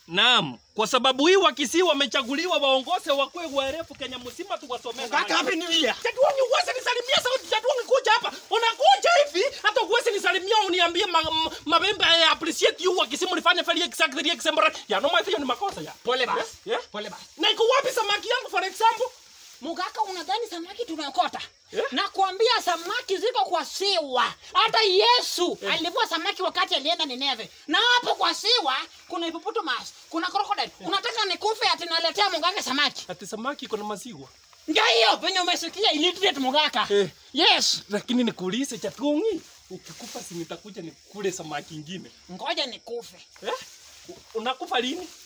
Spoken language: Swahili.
Naam, kwa sababu hii wakisi wamechaguliwa waongoze wakwe warefu Kenya mzima tuwasomee. Kaka happy new year. Chatuangi uweze nisalimia sauti chatuangi kuja hapa. Unakuja hivi hata uweze nisalimia uniambie ma, ma, mabembe I appreciate you wakisi mlifanya very exactly example. Ya no hiyo ni makosa ya. Pole basi. Yeah? Pole basi. Na iko wapi samaki yangu for example? Mugaka unadhani samaki tunakota? Yeah. Nakwambia samaki ziko kwa siwa. Hata Yesu alivua samaki wakati alienda Nineve. Na hapo kwa siwa kuna hippopotamus, kuna crocodile. Unataka nikufe ati naletea Mugaka samaki? Ati samaki iko na maziwa. Ndio hiyo penye umesikia illiterate Mugaka. Eh. Yes. Lakini nikuulize chatuangi. Ukikufa si nitakuja nikule samaki ingine. Ngoja nikufe. Eh? U- Unakufa lini?